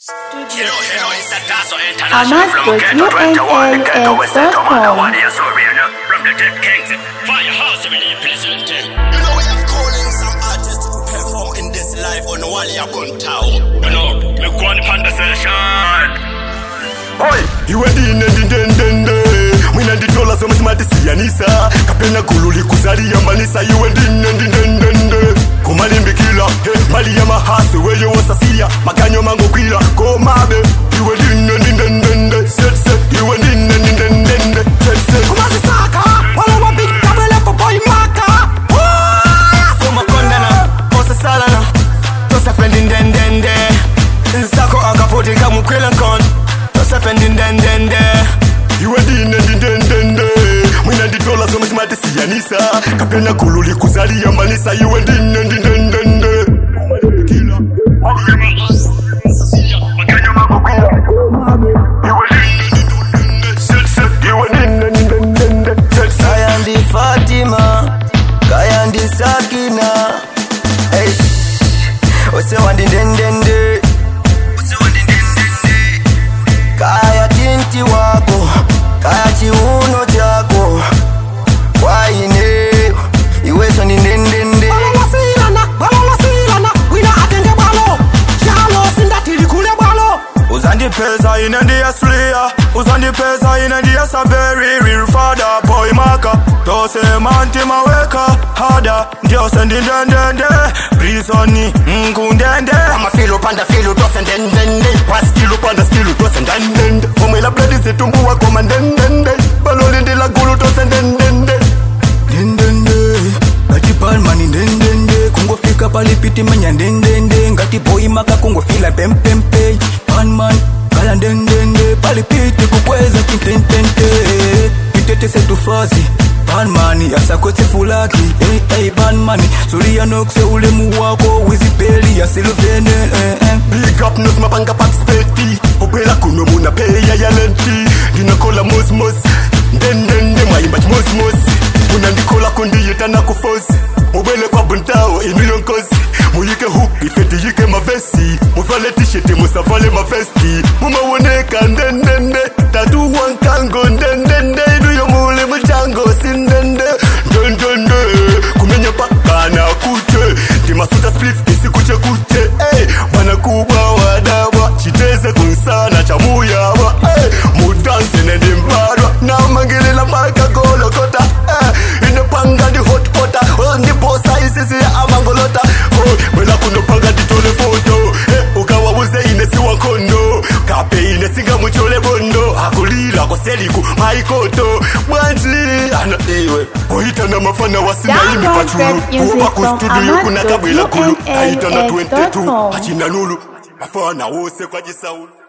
Hello, hello, it's a Tasso Amas International from with Ghetto 21, the Ghetto West End, UNAS.com. Commander One, yes, so we know, from the Dead Kings, Firehouse, we need presenting. You know, we have calling some artists to perform in this live on Walia Buntao. You know, we go on conversation. Oi, iwe ndine ndindendende mwina nditola zomwe zimatisiyanisa kapena gulu likuzaliyambanisa iwe ndine ndindendende kumalimbikila he mali ya mahasi weye wosasiya makanyo mangogwira komabe iwe ndine ndindendende setse iwe ndine ndindendende setse kumazisaka wale wabikabelepo boimaka somakondana osasalana tosafendindendende nsako akafutika mukwelankon tosafendindendende iwe ndine ndindendende mwina nditola zomwe zimatisiyanisa kapena gulu likuzaliyambanisa iwe ndine ndindendende kumalimbikila mali ya mahasi wosasiya makanyo mangogwira komabe iwe ndine ndindendende setse iwe ndine ndindendende setse kaya ndi fatima kaya ndi sakina Eish, ose wandindendende ose wandindendende kaya tinti wako kaya chiuno chako kwaine iweso ndindendende balolasilana balolasilana wina atenge bwalo shalo sindatili kule bwalo uzandipeza ine ndiyasuliya uzandipeza ine ndiyasaberi real father boy maka tosema ntima weka hada ndiose ndindendende prisoni nkundende amafilo panda filo tose ndendende waskilu panda skilu tose ndendende omwela bledi zitumbuwa koma ndendende balolindila gulu tose ndendende ndendende ngati palmani ndendende kungofika palipiti manya ndendende ngati boy maka kungofila pempempe palman kala ndendende palipiti kukweza kintentente pitete setufazi palmani yasakwetse fulaki hey, hey, palmani suliyanokse ulemu wako wizipeli ya silvene eh, eh. big up nos mapanga pakspeti obwela kuno muna peya ya lenti ndinakola mosmos ndendende mwayimba chimosmos munandikola kondiyita nakufosi mubwele kwa buntawo inuyo nkosi muyike hup ifeti yike mavesi muvale tisheti musavale mavesti mumawoneka ndendende tatuwa nkango ndendende inuyo muli muchango sindende ndendende kumenya pakana kuche ndimasuta splif isikuche kuche hey, mwana kubwa wadabwa chiteze kunsana cha muyabwa hey, mudanse nendimbarwa namangilela mpaka golokota hey, inepanga ndi hotpota oh, ndiposa isisi ya amangolota oh, mwela kunopanga nditole foto hey, ukawabuze inesiwa nkono kape inesinga muchole bondo akulila koseliku maikoto bwanji ana iwe oitana mafana wasinaimi Download pachulu rap music kuba ku from studio kuna kabwela kulu amat.unax.com. aitana 22 achinanulu mafana wose kwa jisaulu